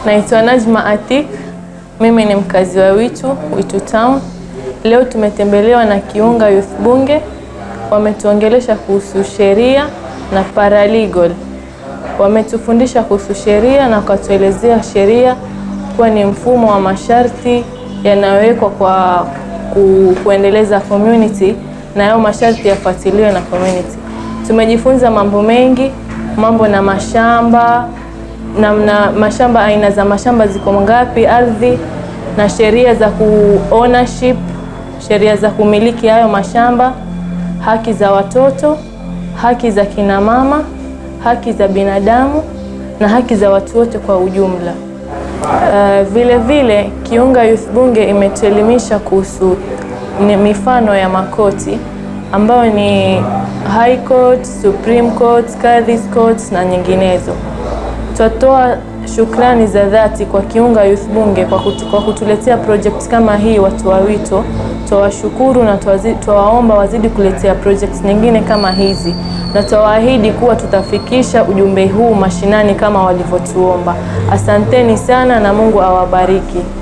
Naitwa Najma Atik, mimi ni mkazi wa Witu, Witu Town. Leo tumetembelewa na Kiunga Youth Bunge, wametuongelesha kuhusu sheria na paralegal. Wametufundisha kuhusu sheria na wakatuelezea sheria kuwa ni mfumo wa masharti yanayowekwa kwa ku, kuendeleza community na hayo masharti yafuatiliwe na community. Tumejifunza mambo mengi, mambo na mashamba na, na mashamba, aina za mashamba ziko ngapi, ardhi na sheria za ku ownership, sheria za kumiliki hayo mashamba, haki za watoto, haki za kina mama, haki za binadamu na haki za watu wote kwa ujumla. Uh, vile vile Kiunga Youth Bunge imetuelimisha kuhusu ni mifano ya makoti ambayo ni High Court, Supreme Court, Kadhi's Court na nyinginezo. Tutatoa shukrani za dhati kwa Kiunga Youth Bunge kwa, kutu, kwa kutuletea project kama hii watu wa Wito. Twawashukuru na twawaomba wazidi kuletea projects nyingine kama hizi, na twawaahidi kuwa tutafikisha ujumbe huu mashinani kama walivyotuomba. Asanteni sana na Mungu awabariki.